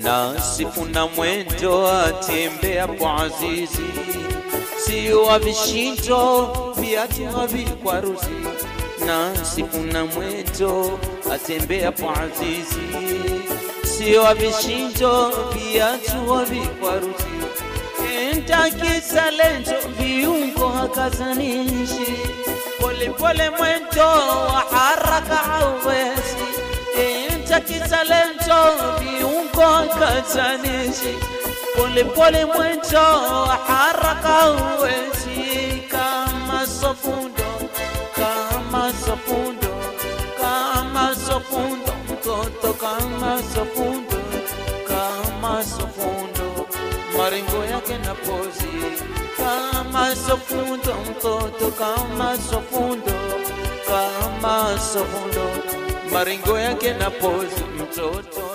na sifu na mwendo atembea kwa azizi, sio wa vishindo viatu havikwaruzi, na sifu na mwendo atembea kwa azizi, sio wa vishindo viatu havikwaruzi, enta kisalento viungo hakazanishi, polepole mwendo wa haraka hauwezi enta kisalento viungo katanishi pole pole mwendo haraka uwezi kama sofundo kama sofundo kama sofundo mtoto kama sofundo kama sofundo maringo yake na pozi kama sofundo mtoto kama sofundo kama sofundo maringo yake na pozi mtoto